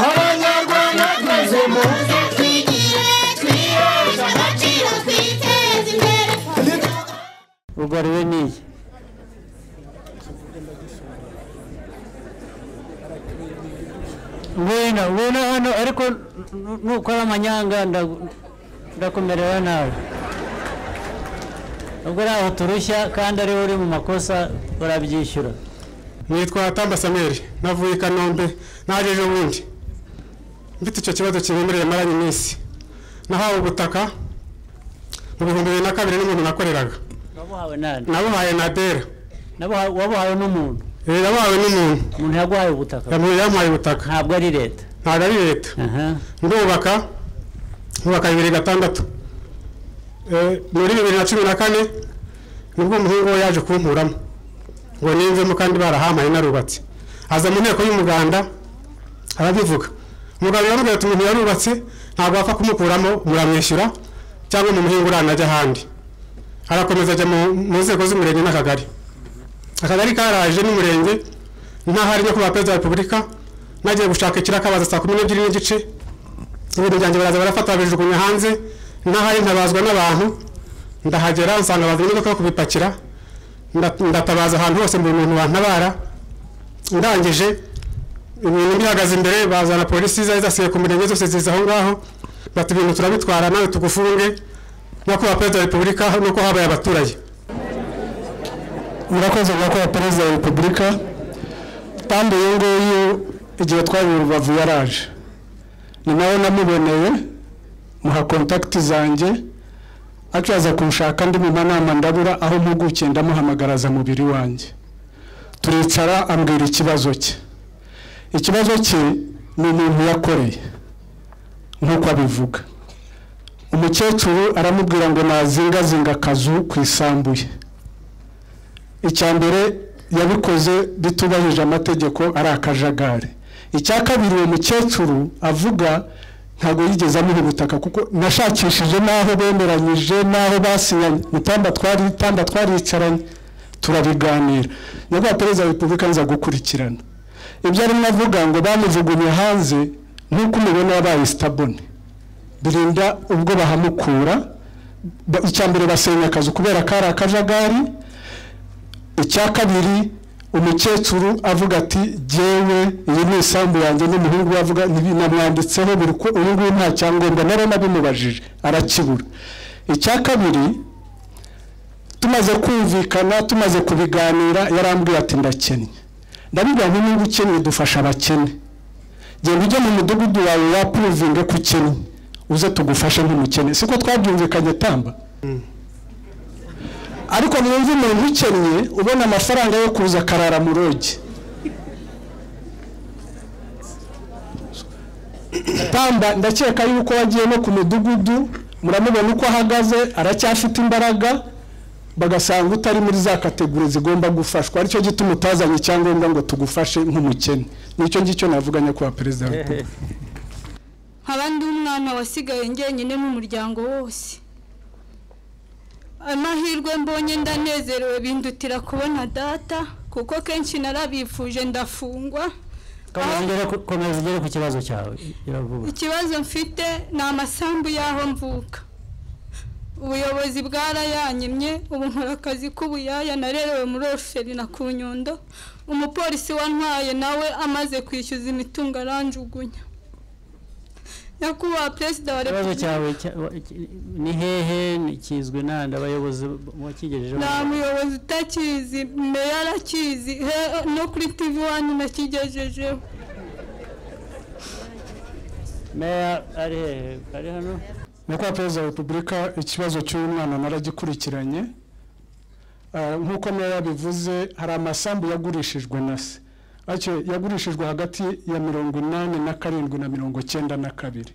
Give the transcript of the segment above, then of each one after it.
abanyarwanda twese muze twigire twihuza agaciro twiteze imbere rugariwe n'iyi ngwino ngwino hano ariko nu- nukora amanyanga ndagu- ndakumerera nawe ubwo ntaho turushya kandi ariwe uri mu makosa urabyishyura nitwa tamba samweli navuye i kanombe naje ejo bundi mfite icyo kibazo kiremereye maranye iminsi nahawe ubutaka mu bihumbi bibiri na kabiri n'umuntu nakoreraga wabuhawe nani nabuhaye nadera Nabuha- wabuhawe n'umuntu Eh, nabuhawe n'umuntu umuntu yaguhaye ubutaka yamuye yamuhaye ubutaka ntabwo ari leta ntabwo ari leta aha ndubaka nkubaka bibiri gatandatu Eh, muri bibiri na cumi na kane nibwo umuhungu we yaje kunkuramo ngo ninvemo kandi barahampaye narubatse aza mu nteko y'umuganda arabivuga umuganda yaramubwira ati umuntu yarubatse ntabwo wapfa kumukuramo muramwishyura cyangwa mumuhinga uranajya ahandi arakomeza ajya mu- mu nzego z'umurenge n'akagari akagari karaje n'umurenge ntahari nyakubahwa perezida wa repubulika nagiye gushaka ikirakabaza saa kumi n'ebyiri n'igice ibintu byanjye baraza barafata babijugunya hanze n'ahari ntabazwa n'abantu ndahagera nsanga bazanye imodoka yo kubipakira nda- ndatabaza ahantu hose buri muntu wantabara ndangije ibintu bihagaze imbere bazana polisi zari zasigaye ku mirenge zose ziza aho ngaho bati ibintu turabitwara nawe tugufunge nyakubahwa perezida wa repubulika nuko habaye abaturage murakoze nyakubahwa perezida wa repubulika kandi uyu nguyu igihe twari i rubavu yaraje ni nawe namuboneye muha kontakiti zanjye aca aza kunshaka ndi mu manama ndabura aho mpugukiye ndamuhamagaraza mubiri wanjye turicara ambwira ikibazo cye ikibazo cye ni umuntu yakoreye nk'uko abivuga umukecuru aramubwira ngo nazingazinga akazu ku isambu ye icya mbere yabikoze bitubahije amategeko ari akajagari icya kabiri uwo mukecuru avuga ntabwo yigeze amuha ubutaka kuko nashakishije n'aho bemeranyije n'aho basinyanye mutamba twari tamba twaricaranye turabiganira nyakubahwa perezida wa repubulika nza gukurikirana ibyo arimo avuga ngo bamujugunye hanze nk'uko umubona wabaye sitabone birinda ubwo bahamukura ba- icya mbere basenya akazu kubera kari akajagari icya kabiri umukecuru avuga ati jyewe iyi ni isambu yanjye n'umuhungu we avuga binamwanditseho buri uko uyu nguyu nta cyangombwa nari nabimubajije arakibura icya kabiri tumaze kumvikana tumaze kubiganira yarambwiye ati ndakennye ndabibwira ngo niba ukennye dufasha abakene genda ujye mu mudugudu wawe wapuruvinge ko ukennye uze tugufashe nk'umukene siko twabyumvikanye tamba ariko mwumva umuntu ukennye ubona amafaranga yo kuza akarara mu rogi tamba ndakeka yuko wagiye no ku mudugudu muramubona uko ahagaze aracyafite imbaraga bagasanga utari muri za kategori zigomba gufashwa aricyo gituma utazanye icyangombwa ngo tugufashe nk'umukene nicyo ngicyo navuga nyakubahwa perezida wa repubulika nkaba ndi umwana wasigaye njyenyine n'umuryango wose amahirwe mbonye ndanezerewe bindutira kubona data kuko kenshi narabifuje ndafungwa komeza Aho- ugere ku- komeza ugere ku kibazo cyawe iravuga ikibazo mfite ni amasambu y'aho mvuka ubuyobozi bwarayanyimye ubu nkora akazi k'ubuyaya narerewe muri oruferi na ku nyundo umupolisi wantwaye nawe amaze kwishyuza imitungo aranjugunya nyakubahwa perezida wa ikibazo repubulika cyawe cya- wa- ki- ni hehe ni- kizwi n'ahandi abayobozi wakigejejeho nta muyobozi utakizi meya arakizi he- no kuri tivi wani nakigejejeho meya ari hehe ari hano nyakubahwa perezida wa repubulika ikibazo cy'uyu mwana naragikurikiranye Eh, nk'uko meya yabivuze hari amasambu yagurishijwe na se ariko yagurishijwe hagati ya mirongo inani na karindwi na mirongo cyenda na kabiri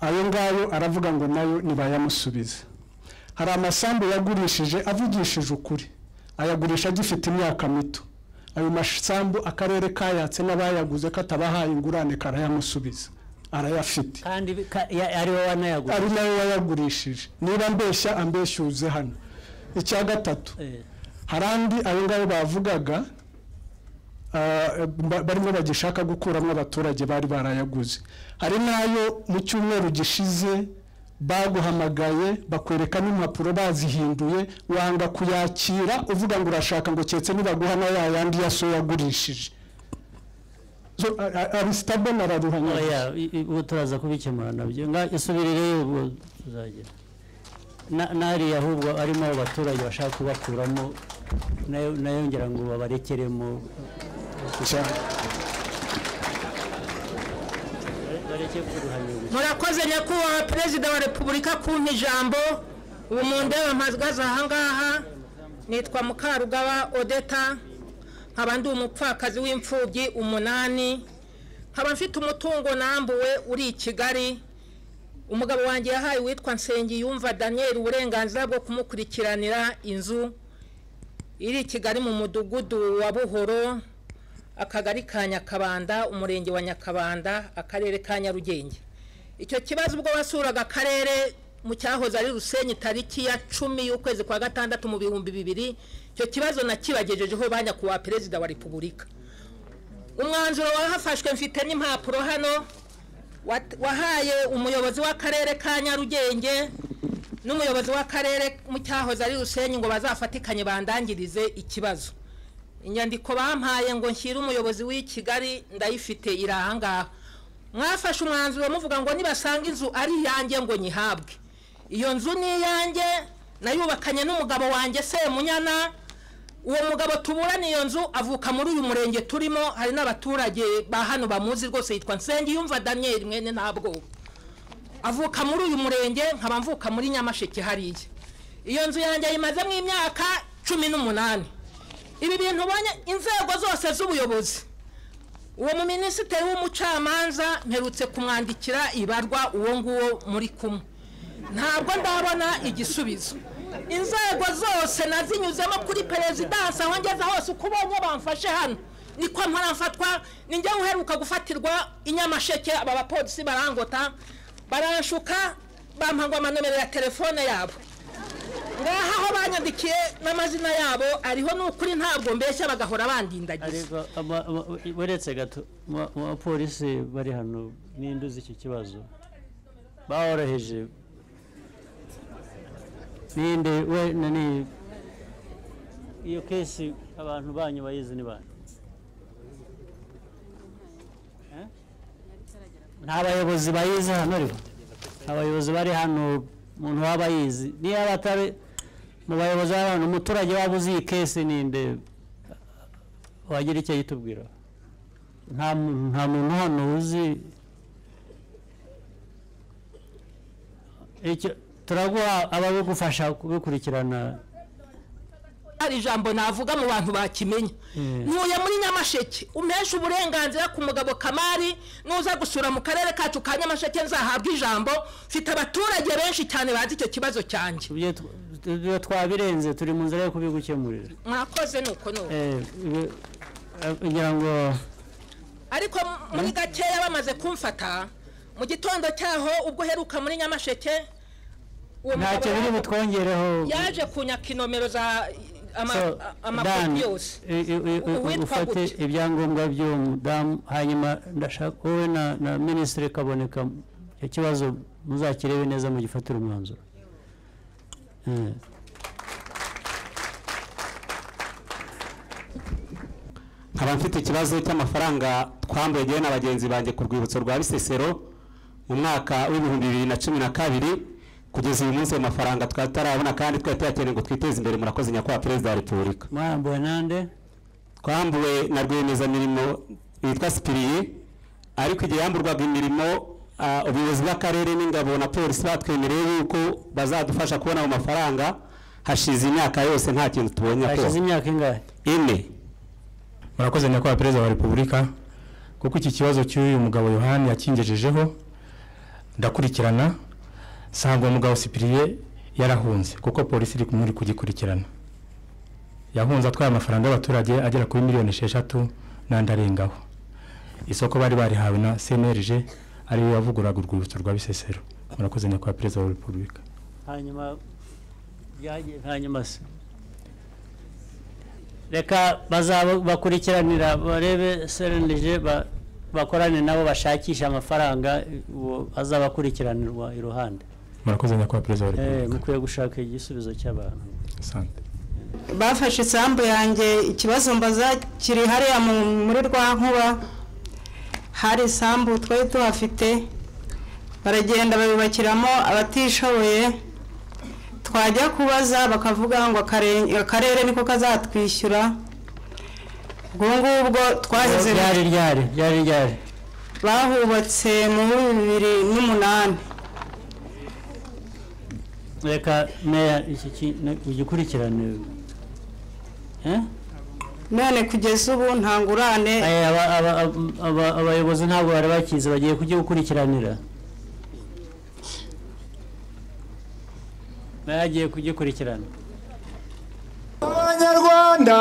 ayo ngayo aravuga ngo nayo ntibayamusubiza hari amasambu yagurishije avugishije ukuri ayagurisha agifite imyaka mito ayo masambu akarere kayatse n'abayaguze katabahaye ingurane karayamusubiza arayafite kandi bi- ka- ya- ari wowe wanayaguze ari nawe wayagurishije niba mbeshya ambeshyuze hano icya gatatu Eh, hari andi ayo ngayo bavugaga ah, ba- barimo bagishaka gukuramo abaturage bari barayaguze hari n'ayo mu cyumweru gishize baguhamagaye bakwereka n'impapuro bazihinduye wanga kuyakira uvuga ngo urashaka ngo keretse nibaguha na ya yandi ya soya yagurishije So, a- a- arisitabo nararuhanya oya i- i- ubu turaza kubikemura nabyo nga isubirireyo ubwo tuzagera Na- n'ariya ahubwo arimo abo baturage bashaka kubakuramo nayo nayo ngira ngo babarekeremo cyane bareke kuruhanirwa murakoze nyakubahwa perezida wa repubulika kumpa ijambo ubu mu ndeba mpagaze ahangaha nitwa mukarugaba odeta nkaba ndi umupfakazi w'imfubyi umunani nkaba mfite umutungo nambuwe uri i kigali umugabo wanjye yahaye uwitwa nsengiyumva daniel uburenganzira bwo kumukurikiranira inzu iri i kigali mu mudugudu wa buhoro akagari ka nyakabanda umurenge wa nyakabanda akarere ka nyarugenge icyo kibazo ubwo wasuraga akarere mu cyahoze ari rusenyi tariki ya cumi y'ukwezi kwa gatandatu mu bihumbi bibiri icyo kibazo nakibagejejeho ba nyakubahwa perezida wa repubulika umwanzuro wahafashwe mfite n'impapuro hano wat- wahaye umuyobozi w'akarere ka nyarugenge n'umuyobozi w'akarere mu cyahoze ari rusenyi ngo bazafatikanye bandangirize ikibazo inyandiko bampaye ngo nshyire umuyobozi w'i kigali ndayifite iri ahangaha mwafashe umwanzuro muvuga ngo nibasanga inzu ari iyanjye ngo nyihabwe iyo nzu ni iyanjye nayubakanye n'umugabo wanjye semunyana uwo mugabo tuburana iyo nzu avuka muri uyu murenge turimo hari n'abaturage ba hano bamuzi rwose yitwa nsengiyumva daniyeli mwene ntabwoba avuka muri uyu murenge nkaba mvuka muri nyamasheke hariya iyo nzu yanjye ayimazemo imyaka cumi n'umunani ibi bintu ubonye inzego zose z'ubuyobozi uwo muminisitiri w'umucamanza mperutse kumwandikira ibarwa uwo nguwo muri kumwe ntabwo ndabona igisubizo inzego zose nazinyuzemo kuri perezidansi aho ngeze hose uko ubonye bamfashe hano niko mparamfatwa ninjye uheruka gufatirwa i nyamasheke aba bapolisi barangota baranshuka bampangwa amanomero ya telefone yabo ngaha aho banyandikiye n'amazina yabo ariho ni ukuri ntabwo mbeshya bagahora bandindagiza ariko ama- ama- uretse gato mu- mu bapolisi bari hano n'induzi iki kibazo baworoheje ninde we nani iyo kesi abantu banyu bayizi ni bande Eh? nta bayobozi bayizi hano ariko nta bayobozi bari hano umuntu waba yizi niba batari mu bayobozi bari hano umuturage waba uzi iyi kesi ninde wagira icyo yitubwira nta muntu nta muntu hano uzi icyo turaguha ababigufasha kubikurikirana hari ijambo navuga mu bantu bakimenya ntuye muri nyamasheke umesha uburenganzira ku mugabo kamari nuza gusura mu karere kacu ka nyamasheke nzahabwa ijambo mfite abaturage benshi cyane bazi icyo kibazo cyanjye ibyo tw- ibyo twabirenze turi mu nzira yo kubigukemurira mwakoze nuko nuko Eh, ibi- eh, ngira ngo ariko m- muri gakeya bamaze kumfata mu gitondo cyaho ubwo uheruka muri nyamasheke uwo ntacyo biri yaje- butwongereho yaje kunyaka inomero za ama- So, a- Dan, amakopi yose i- i- i- U- uwitwa ufate gute? ibyangombwa by'uwo mudamu hanyuma ndashaka wowe na na minisitiri kaboneka icyo kibazo muzakirebe neza mugifatire umwanzuro Eh, nkaba mfite ikibazo cy'amafaranga twambuye njyewe na bagenzi banjye ku rwibutso rwa bisesero mu mwaka w'ibihumbi bibiri na cumi na kabiri kugeza uyu munsi ayo mafaranga twari tutarabona kandi twari tuyakeneye ngo twiteze imbere murakoze nyakubahwa perezida wa repubulika mwambuwe nande twambuwe na rwiyemezamirimo witwa sipiriye ariko igihe yamburwaga imirimo ah, ubuyobozi bw'akarere n'ingabo na polisi batwemereye yuko bazadufasha kubona ayo mafaranga hashize imyaka yose nta kintu tubonye hashize ko imyaka ingahe ine murakoze nyakubahwa perezida wa repubulika kuko iki kibazo cy'uyu mugabo yohani yakingejejeho ndakurikirana nsanga uwo mugabo sipiriye yarahunze kuko polisi iri kumuri kugikurikirana yahunze atwaye amafaranga y'abaturage agera kuri miliyoni esheshatu n'andi arengaho isoko bari barihawe na cnlg ariyo yavuguraga urwibutso rwa bisesero murakoze nyakubahwa perezida wa repubulika hanyuma byagiye hanyuma se reka bazaba bakurikiranira barebe serenije ba- bakorane nabo bashakisha amafaranga uwo azabakurikiranirwa iruhande murakoze nyakubahwa perezida wa Eh, repubulika mukwiye gushaka igisubizo cy'abantu sante bafashe isambu yanjye ikibazo mbaza kiri hariya mu- muri rwa nkuba hari isambu twari tuhafite baragenda babibakiramo abatishoboye twajya kubaza bakavuga ngo akare- akarere niko kazatwishyura ubwo ngubwo twaheze ryari ryari ryari ryari bahubatse mu bihumbi bibiri n'umunani reka meya iki ki- ne- ugikurikirane Eh? none kugeza ubu ntangurane Eh, aba- aba- aba- aba- abayobozi ntabwo bari bakizi bagiye kugikurikiranira bagiye kugikurikirana abanyarwanda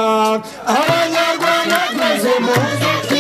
abanyarwanda twese muze twifatanye